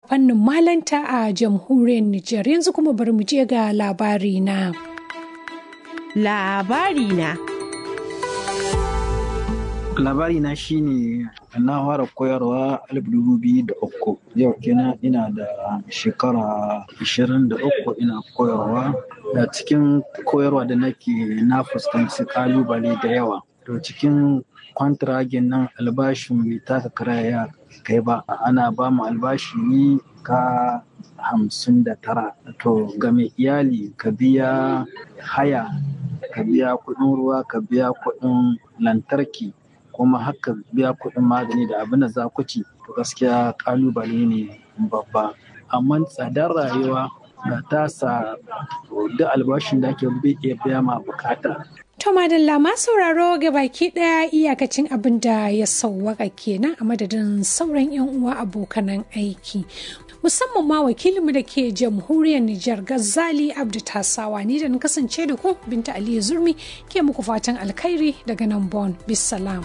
fannin malanta a jamhuriyar Nijar yanzu kuma bari mu je ga labari na. Labari na. labari na shine na fara koyarwa alif dubu biyu da uku yau kenan ina da shekara ishirin da uku ina koyarwa da cikin koyarwa da nake na fuskanci kalubale da yawa to cikin kwantiragin nan albashin bai taka karaya kai ba ana ba mu albashi ne ka hamsin da tara to ga mai iyali ka biya haya ka biya kuɗin ruwa ka biya kuɗin lantarki kuma haka biya kuɗin magani da abin da za ku ci to gaskiya kalubale ne babba amma tsadar rayuwa da ta sa duk albashin da ake bai iya biya ma bukata To madalla ma sauraro ga baki ɗaya iyakacin abin da ya sauwaka kenan a madadin sauran 'yan uwa abokanan aiki. Musamman ma wakilinmu da ke jamhuriyar Nijar Gazali Abdu Tasawa ni da na kasance da ku Binta Aliyu Zurmi ke muku fatan alkhairi daga nan Bon. Bisalam.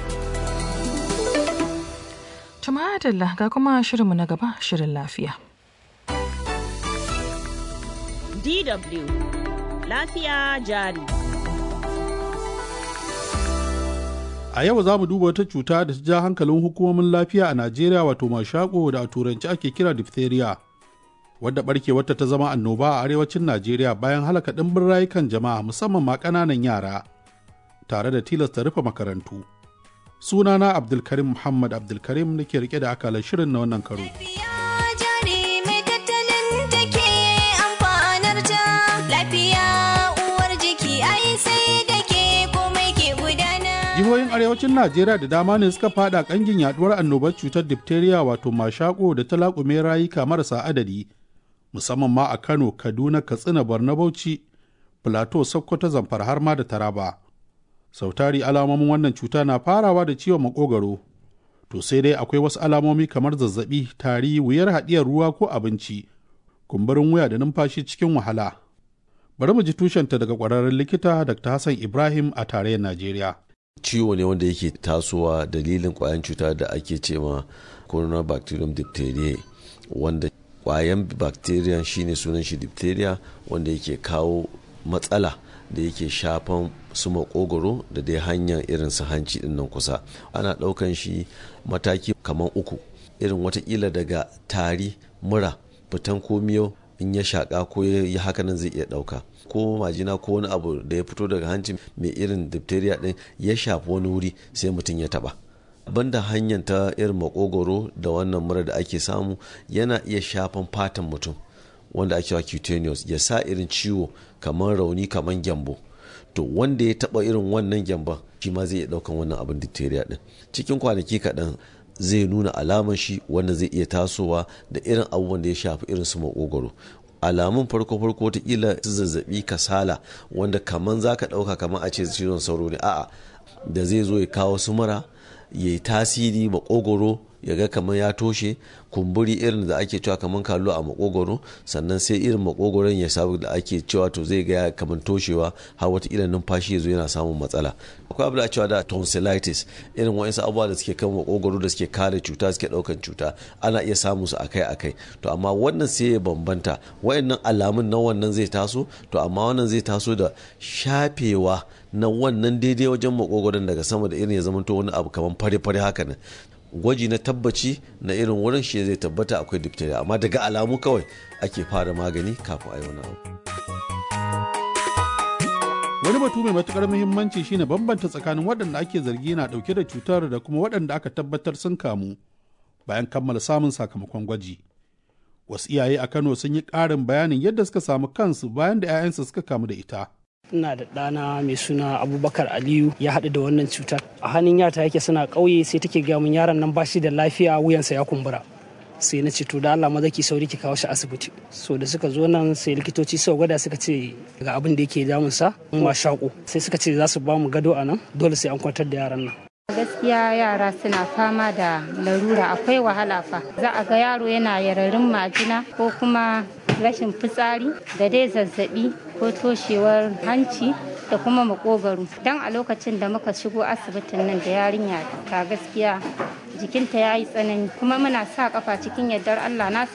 Tumadalla ga kuma shirinmu na gaba shirin lafiya. DW Lafiya jari. A yau za mu duba wata cuta da ta ja hankalin hukumomin lafiya a Najeriya wato mashako da a turanci ake kira diphtheria. Wadda barkewarta ta zama annoba a arewacin Najeriya bayan halaka ɗimbin rayukan jama'a musamman ma ƙananan yara tare da tilasta rufe makarantu. Sunana Abdulkarim Muhammad Abdulkarim nake rike da akalar shirin na wannan karo. jihohin arewacin najeriya da dama ne suka fada kangin yaduwar annobar cutar diphtheria wato mashako da ta laƙume rayuka marasa adadi musamman ma a kano kaduna katsina borno bauchi plateau sokoto zamfara har ma da taraba sautari alamomin wannan cuta na farawa da ciwon makogaro to sai dai akwai wasu alamomi kamar zazzabi tari wuyar haɗiyar ruwa ko abinci kumburin wuya da numfashi cikin wahala bari mu ji tushenta daga ƙwararren likita dr hassan ibrahim a tarayyar najeriya ciwo ne wanda yake tasowa dalilin kwayan cuta da ake ce ma coronabacterium diphtheria wanda kwayan bacteria shine sunan shi diphtheria wanda yake kawo matsala da yake shafan su makogoro da dai hanyar irin su hanci din nan kusa ana daukan shi mataki kamar uku irin watakila daga tari mura fitan komiyo in ya shaka ko ya hakanan zai iya dauka ko majina ko wani abu da ya fito daga hanci mai irin diphtheria din ya shafi wani wuri sai mutum ya taba banda hanyar ta irin makogoro da wannan mura da ake samu yana iya shafan fatan mutum wanda ake wa cutaneous ya sa irin ciwo kamar rauni kamar gyambo to wanda ya taba irin wannan gyamban shi ma zai iya daukan wannan abin diphtheria din cikin kwanaki kaɗan zai nuna alaman shi wanda zai iya tasowa da irin abubuwan da ya shafi irin su makogoro alamun farko farko kila zazzabi kasala wanda kaman za ka ɗauka kaman a ce cizon sauro ne a'a da zai zo ya kawo su mura ya yi tasiri makogoro ya ga kamar ya toshe kumburi irin da ake cewa kamar kallo a makogoro sannan sai irin makogoron ya sabu da ake cewa to zai ga kamar toshewa har wata irin numfashi ya zo yana samun matsala akwai abu da cewa da tonsillitis irin wa'insu abubuwa da suke kan makogoro da suke kare cuta suke daukan cuta ana iya samun su akai akai to amma wannan sai ya bambanta wa'annan alamun na wannan zai taso to amma wannan zai taso da shafewa na wannan daidai wajen makogoron daga sama da irin ya zamanto wani abu kamar fare-fare haka nan gwaji na tabbaci na irin wurin shi zai tabbata akwai diphtheria amma daga alamu kawai ake fara magani kafin a yi wani abu. wani batu mai matukar muhimmanci shine bambanta tsakanin waɗanda ake zargi na ɗauke da cutar da kuma waɗanda aka tabbatar sun kamu bayan kammala samun sakamakon gwaji wasu iyaye a kano sun yi ƙarin bayanin yadda suka samu kansu bayan da 'ya'yansu suka kamu da ita ina da ɗana mai suna abubakar aliyu ya haɗu da wannan cutar a hannun yata yake suna ƙauye sai take gaya min yaron nan bashi da lafiya wuyansa ya kumbura sai na ce to da Allah maza ki sauri ki kawo shi asibiti so da suka zo nan sai likitoci suka gwada suka ce ga abin da yake damun sa ma shaƙo sai suka ce za su ba mu gado a nan dole sai an kwantar da yaran nan gaskiya yara suna fama da larura akwai wahala fa za a ga yaro yana yararin majina ko kuma rashin fitsari da dai zazzabi ko toshewar hanci da kuma makogaro don a lokacin da muka shigo asibitin nan da yarinya ta gaskiya jikinta ya yi tsanani kuma muna sa kafa cikin yardar allah na